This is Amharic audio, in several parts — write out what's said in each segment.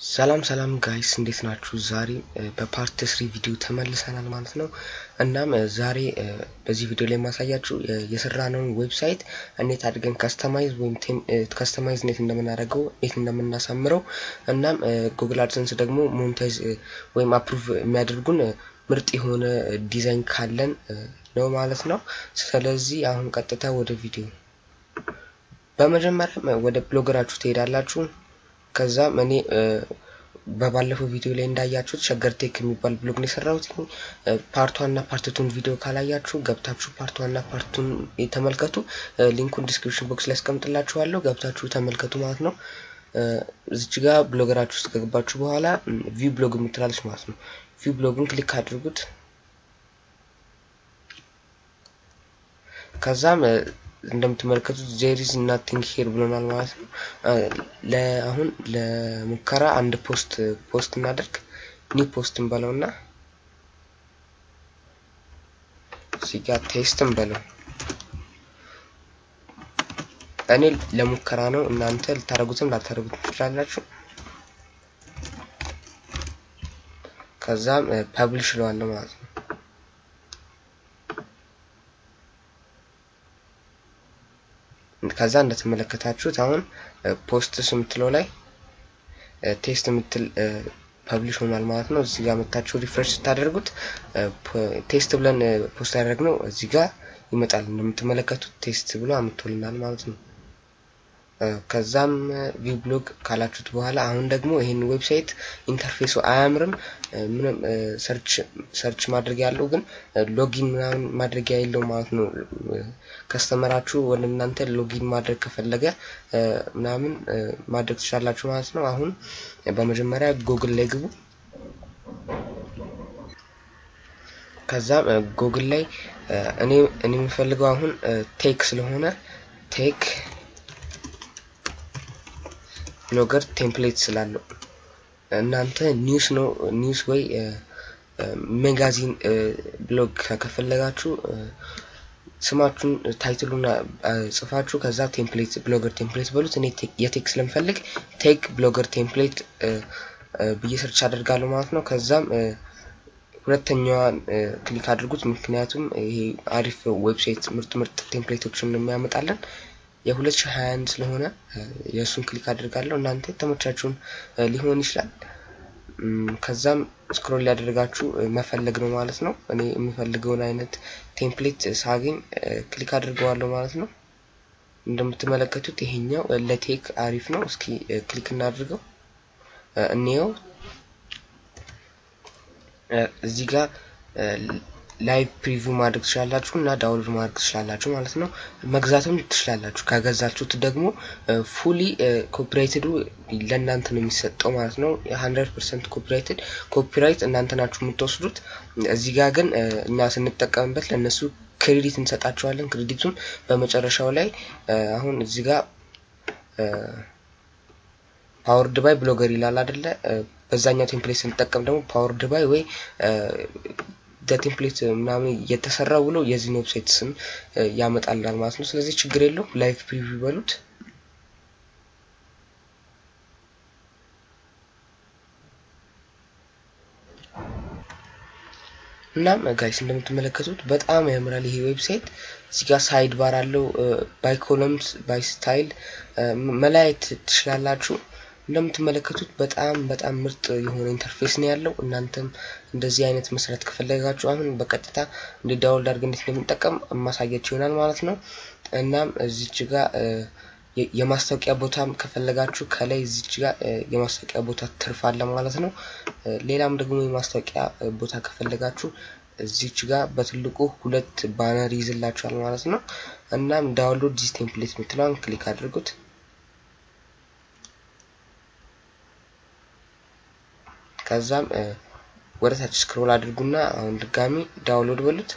ሰላም ሰላም ጋይስ እንዴት ናችሁ? ዛሬ በፓርት ስሪ ቪዲዮ ተመልሰናል ማለት ነው። እናም ዛሬ በዚህ ቪዲዮ ላይ የማሳያችሁ የሰራነውን ዌብሳይት እንዴት አድርገን ከስተማይዝ ወይም ከስተማይዝ እንዴት እንደምናደርገው እንዴት እንደምናሳምረው እናም ጉግል አድሰንስ ደግሞ ሞኔታይዝ ወይም አፕሩቭ የሚያደርጉን ምርጥ የሆነ ዲዛይን ካለን ነው ማለት ነው። ስለዚህ አሁን ቀጥታ ወደ ቪዲዮ በመጀመሪያ ወደ ብሎገራችሁ ትሄዳላችሁ። ከዛም እኔ በባለፈው ቪዲዮ ላይ እንዳያችሁት ሸገር ቴክ የሚባል ብሎግ ነው የሰራሁት። ፓርት ዋን እና ፓርት ቱን ቪዲዮ ካላያችሁ ገብታችሁ ፓርት ዋን እና ፓርት ቱን ተመልከቱ። ሊንኩን ዲስክሪፕሽን ቦክስ ላይ አስቀምጥላችኋለሁ። ገብታችሁ ተመልከቱ ማለት ነው። እዚች ጋር ብሎገራችሁ ውስጥ ከገባችሁ በኋላ ቪው ብሎግ የምትላለች ማለት ነው። ቪው ብሎግን ክሊክ አድርጉት። ከዛም እንደምትመለከቱት ዜሪዝ ናቲንግ ሄር ብሎናል ማለት ነው። አሁን ለሙከራ አንድ ፖስት ፖስት እናደርግ ኒው ፖስት እንበለውና እዚህ ጋር ቴስት እንበለው። እኔ ለሙከራ ነው፣ እናንተ ልታደርጉትም ላታደርጉትም ትችላላችሁ። ከዛም ፐብሊሽ እለዋለሁ ማለት ነው። ከዛ እንደተመለከታችሁት አሁን ፖስትስ የምትለው ላይ ቴስት የምትል ፐብሊሽ ሆኗል ማለት ነው። እዚህ ጋር መታችሁ ሪፍሬሽ ስታደርጉት ቴስት ብለን ፖስት ያደረግነው እዚህ ጋር ይመጣል። እንደምትመለከቱት ቴስት ብሎ አምጥቶልናል ማለት ነው። ከዛም ቪው ብሎግ ካላችሁት በኋላ አሁን ደግሞ ይሄን ዌብሳይት ኢንተርፌሱ አያምርም። ምንም ሰርች ማድረጊያ ያለው ግን ሎጊን ምናምን ማድረጊያ የለው ማለት ነው። ከስተመራችሁ ወደ እናንተ ሎጊን ማድረግ ከፈለገ ምናምን ማድረግ ትችላላችሁ ማለት ነው። አሁን በመጀመሪያ ጉግል ላይ ግቡ። ከዛም ጉግል ላይ እኔ እኔ የምፈልገው አሁን ቴክ ስለሆነ ቴክ ብሎገር ቴምፕሌት ስላለው እናንተ ኒውስ ነው ኒውስ ወይ ሜጋዚን ብሎግ ከፈለጋችሁ ስማችሁን ታይትሉን ጽፋችሁ ከዛ ቴምፕሌት ብሎገር ቴምፕሌት በሉት። እኔ የቴክ ስለምፈልግ ቴክ ብሎገር ቴምፕሌት ብዬ ሰርች አደርጋለሁ ማለት ነው። ከዛም ሁለተኛዋን ክሊክ አድርጉት፣ ምክንያቱም ይሄ አሪፍ ዌብሳይት ምርጥ ምርጥ ቴምፕሌቶችን የሚያመጣለን የ2021 ስለሆነ የእሱን ክሊክ አድርጋለሁ። እናንተ የተመቻችሁን ሊሆን ይችላል። ከዛም ስክሮል ያደርጋችሁ መፈለግ ነው ማለት ነው። እኔ የምፈልገውን አይነት ቴምፕሌት ሳገኝ ክሊክ አድርገዋለሁ ማለት ነው። እንደምትመለከቱት ይሄኛው ለቴክ አሪፍ ነው። እስኪ ክሊክ እናድርገው እንየው። እዚህ ጋር ላይቭ ፕሪቪው ማድረግ ትችላላችሁ እና ዳውንሎድ ማድረግ ትችላላችሁ ማለት ነው። መግዛትም ትችላላችሁ። ከገዛችሁት ደግሞ ፉሊ ኮፒራይትዱ ለእናንተ ነው የሚሰጠው ማለት ነው። ሀንድረድ ፐርሰንት ኮፒራይትድ ኮፒራይት እናንተ ናችሁ የምትወስዱት። እዚህ ጋር ግን እኛ ስንጠቀምበት ለእነሱ ክሬዲት እንሰጣቸዋለን። ክሬዲቱን በመጨረሻው ላይ አሁን እዚህ ጋር ፓወርድ ባይ ብሎገር ይላል አይደለ? በዛኛው ቴምፕሌት ስንጠቀም ደግሞ ፓወርድ ባይ ወይ ቴምፕሌት ምናምን የተሰራ ብሎ የዚህን ዌብሳይት ስም ያመጣልናል ማለት ነው። ስለዚህ ችግር የለው ላይቭ ፕሪቪው በሉት። እናም ጋይስ እንደምትመለከቱት በጣም ያምራል ይሄ ዌብሳይት። እዚህ ጋር ሳይድ ባር አለው። ባይ ኮለምስ ባይ ስታይል መለያየት ትችላላችሁ። እንደምትመለከቱት በጣም በጣም ምርጥ የሆነ ኢንተርፌስ ነው ያለው። እናንተም እንደዚህ አይነት መስራት ከፈለጋችሁ አሁን በቀጥታ እንደ ዳውንሎድ አድርገን እንዴት እንደምንጠቀም ማሳያችሁ ይሆናል ማለት ነው። እናም እዚች ጋር የማስታወቂያ ቦታም ከፈለጋችሁ ከላይ እዚች ጋር የማስታወቂያ ቦታ ትርፍ አለ ማለት ነው። ሌላም ደግሞ የማስታወቂያ ቦታ ከፈለጋችሁ እዚች ጋር በትልቁ ሁለት ባነር ይይዝላችኋል ማለት ነው። እናም ዳውንሎድ ዲስ ቴምፕሌት የምትለውን ክሊክ አድርጉት። ከዛም ወደ ታች ስክሮል አድርጉና አሁን ድጋሚ ዳውንሎድ በሉት።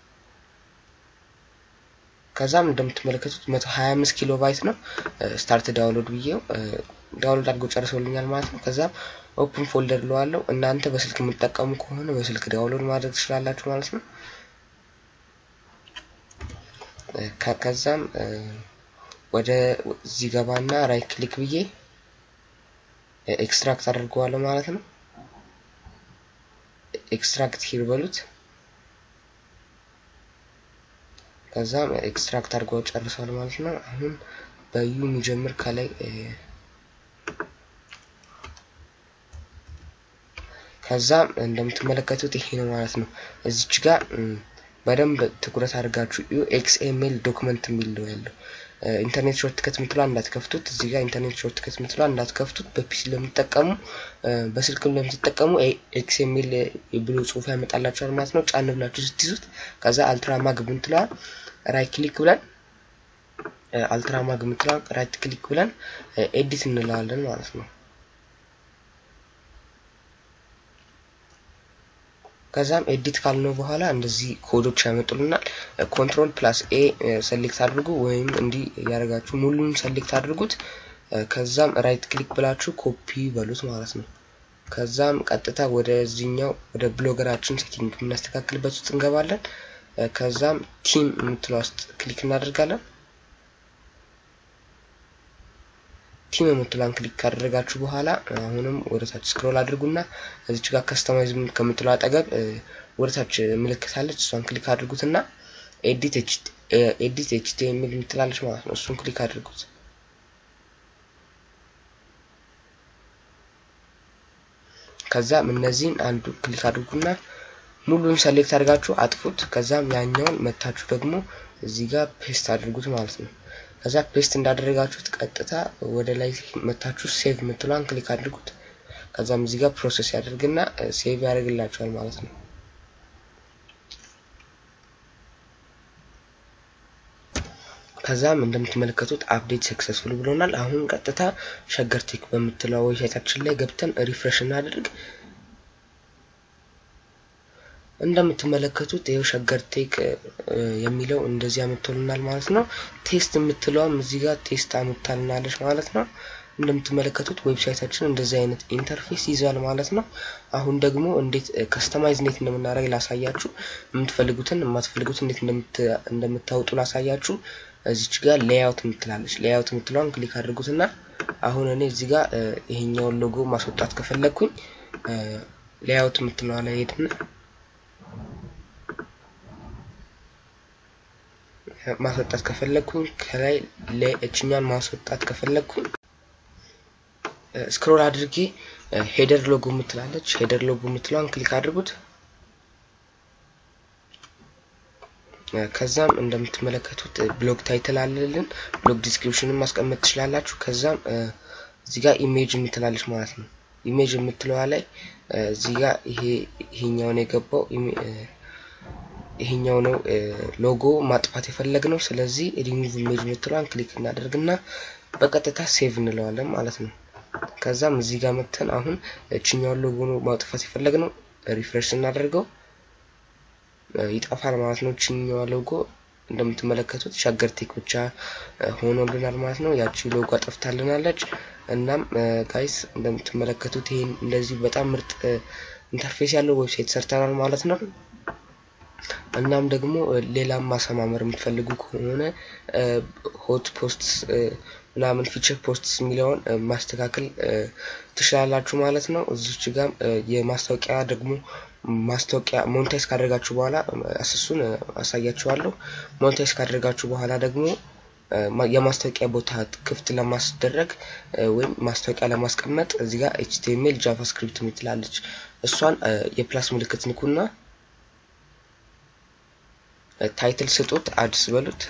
ከዛም እንደምትመለከቱት 125 ኪሎ ባይት ነው። ስታርት ዳውንሎድ ብዬው ዳውንሎድ አድርጎ ጨርሶልኛል ማለት ነው። ከዛም ኦፕን ፎልደር ለዋለው እናንተ በስልክ የምትጠቀሙ ከሆነ በስልክ ዳውንሎድ ማድረግ ትችላላችሁ ማለት ነው። ከዛም ወደ እዚህ ገባና ራይት ክሊክ ብዬ ኤክስትራክት አድርገዋለሁ ማለት ነው። ኤክስትራክት ሂር በሉት። ከዛም ኤክስትራክት አድርገው ጨርሷል ማለት ነው። አሁን በዩ የሚጀምር ከላይ ከዛም እንደምትመለከቱት ይሄ ነው ማለት ነው። እዚች ጋር በደንብ ትኩረት አድርጋችሁ ዩ ኤክስኤምኤል ዶክመንት የሚል ነው ያለው። ኢንተርኔት ሾርት ከት ምትሏ እንዳትከፍቱት። እዚህ ጋር ኢንተርኔት ሾርት ከት ምትሏ እንዳትከፍቱት። በፒሲ ለምትጠቀሙ በስልክም ለምትጠቀሙ ኤክስኤምኤል ብሎ ጽሁፍ ያመጣላችኋል ማለት ነው። ጫን ብላችሁ ስትይዙት ከዛ አልትራማግ ምትሏ ራይት ክሊክ ብለን አልትራማግ ምትሏ ራይት ክሊክ ብለን ኤዲት እንለዋለን ማለት ነው። ከዛም ኤዲት ካልነው በኋላ እንደዚህ ኮዶች ያመጡልናል። ኮንትሮል ፕላስ ኤ ሰሌክት አድርጉ ወይም እንዲህ ያደርጋችሁ ሙሉን ሰሌክት አድርጉት። ከዛም ራይት ክሊክ ብላችሁ ኮፒ በሉት ማለት ነው። ከዛም ቀጥታ ወደዚህኛው ወደ ብሎገራችን ሴቲንግ የምናስተካክልበት ውስጥ እንገባለን። ከዛም ቲም የምትለው ውስጥ ክሊክ እናደርጋለን። ቲም የምትሏን ክሊክ ካደረጋችሁ በኋላ አሁንም ወደ ታች ስክሮል አድርጉና እዚች ጋር ከስተማይዝ ከምትለው አጠገብ ወደ ታች ምልክት አለች። እሷን ክሊክ አድርጉትና ኤዲት ኤዲት ኤችቲኤምኤል የምትላለች ማለት ነው። እሱን ክሊክ አድርጉት። ከዛም እነዚህን አንዱ ክሊክ አድርጉና ሙሉን ሰሌክት አድርጋችሁ አጥፉት። ከዛም ያኛውን መታችሁ ደግሞ እዚህ ጋር ፔስት አድርጉት ማለት ነው። ከዛ ፔስት እንዳደረጋችሁት ቀጥታ ወደ ላይ መታችሁ ሴቭ የምትሏን ክሊክ አድርጉት። ከዛም እዚህ ጋር ፕሮሰስ ያደርግና ሴቭ ያደርግላችኋል ማለት ነው። ከዛም እንደምትመለከቱት አፕዴት ሰክሰስፉል ብሎናል። አሁን ቀጥታ ሸገር ቴክ በምትለው ዌብሳይታችን ላይ ገብተን ሪፍሬሽ እናድርግ። እንደምትመለከቱት ይኸው ሸገር ቴክ የሚለው እንደዚህ አመጥቶልናል ማለት ነው። ቴስት የምትለውም እዚህ ጋር ቴስት አመጣልናለች ማለት ነው። እንደምትመለከቱት ዌብሳይታችን እንደዚህ አይነት ኢንተርፌስ ይዟል ማለት ነው። አሁን ደግሞ እንዴት ከስተማይዝ እንዴት እንደምናደርግ ላሳያችሁ። የምትፈልጉትን የማትፈልጉትን እንዴት እንደምታወጡ ላሳያችሁ። እዚች ጋር ሌያውት የምትላለች ሌያውት የምትለውን ክሊክ አድርጉትና አሁን እኔ እዚህ ጋር ይሄኛውን ሎጎ ማስወጣት ከፈለግኩኝ ሌያውት የምትለዋ ላይ ሄድና ማስወጣት ከፈለግኩኝ ከላይ ለእችኛን ማስወጣት ከፈለግኩኝ ስክሮል አድርጌ ሄደር ሎጎ የምትላለች ሄደር ሎጎ የምትለዋን ክሊክ አድርጉት። ከዛም እንደምትመለከቱት ብሎግ ታይትል አለልን። ብሎግ ዲስክሪፕሽንን ማስቀመጥ ትችላላችሁ። ከዛም እዚህ ጋር ኢሜጅ የምትላለች ማለት ነው። ኢሜጅ የምትለዋ ላይ እዚህ ጋር ይሄ ይሄኛውን የገባው ይሄኛው ነው ሎጎ ማጥፋት የፈለግ ነው። ስለዚህ ሪሙቭ ኢሜጅ የምትለዋን ክሊክ እናደርግና በቀጥታ ሴቭ እንለዋለን ማለት ነው። ከዛም እዚህ ጋር መተን አሁን እችኛውን ሎጎ ነው ማጥፋት የፈለግ ነው። ሪፍሬሽ እናደርገው ይጠፋል ማለት ነው። እችኛዋ ሎጎ እንደምትመለከቱት ሸገር ቴክ ብቻ ሆኖልናል ማለት ነው። ያቺ ሎጎ አጠፍታልናለች። እናም ጋይስ እንደምትመለከቱት ይሄን እንደዚህ በጣም ምርጥ ኢንተርፌስ ያለው ዌብሳይት ሰርተናል ማለት ነው። እናም ደግሞ ሌላም ማሰማመር የምትፈልጉ ከሆነ ሆት ፖስትስ ምናምን ፊቸር ፖስትስ የሚለውን ማስተካከል ትችላላችሁ ማለት ነው። እዚች ጋር የማስታወቂያ ደግሞ ማስታወቂያ ሞኔታይዝ ካደረጋችሁ በኋላ እሱን አሳያችኋለሁ። ሞኔታይዝ ካደረጋችሁ በኋላ ደግሞ የማስታወቂያ ቦታ ክፍት ለማስደረግ ወይም ማስታወቂያ ለማስቀመጥ እዚህ ጋር ኤችቲኤምኤል ጃቫስክሪፕት የምትላለች እሷን የፕላስ ምልክት ንኩና ታይትል ስጡት፣ አድስ በሉት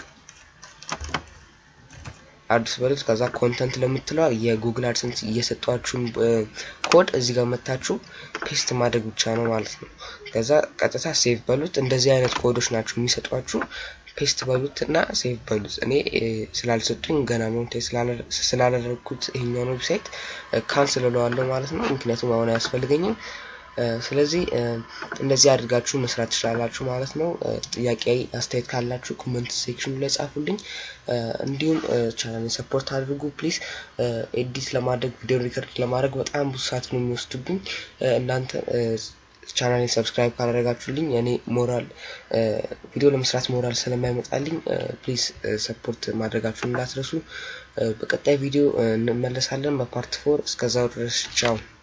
አዲስ በሉት። ከዛ ኮንተንት ለምትለዋ የጉግል አድሰንስ እየሰጧችሁን ኮድ እዚህ ጋር መታችሁ ፔስት ማድረግ ብቻ ነው ማለት ነው። ከዛ ቀጥታ ሴቭ በሉት። እንደዚህ አይነት ኮዶች ናቸው የሚሰጧችሁ። ፔስት በሉት እና ሴቭ በሉት። እኔ ስላልሰጡኝ ገና ሞንቴ ስላላደረግኩት ይሄኛውን ዌብሳይት ካንስል እለዋለሁ ማለት ነው። ምክንያቱም አሁን አያስፈልገኝም። ስለዚህ እንደዚህ አድርጋችሁ መስራት ትችላላችሁ ማለት ነው። ጥያቄ አስተያየት ካላችሁ ኮመንት ሴክሽኑ ላይ ጻፉልኝ። እንዲሁም ቻናልን ሰፖርት አድርጉ ፕሊዝ። ኤዲት ለማድረግ ቪዲዮ ሪከርድ ለማድረግ በጣም ብዙ ሰዓት ነው የሚወስዱብኝ። እናንተ ቻናሌን ሰብስክራይብ ካላደረጋችሁልኝ እኔ ሞራል ቪዲዮ ለመስራት ሞራል ስለማይመጣልኝ ፕሊዝ ሰፖርት ማድረጋችሁን እንዳትረሱ። በቀጣይ ቪዲዮ እንመለሳለን በፓርት ፎር። እስከዛው ድረስ ቻው።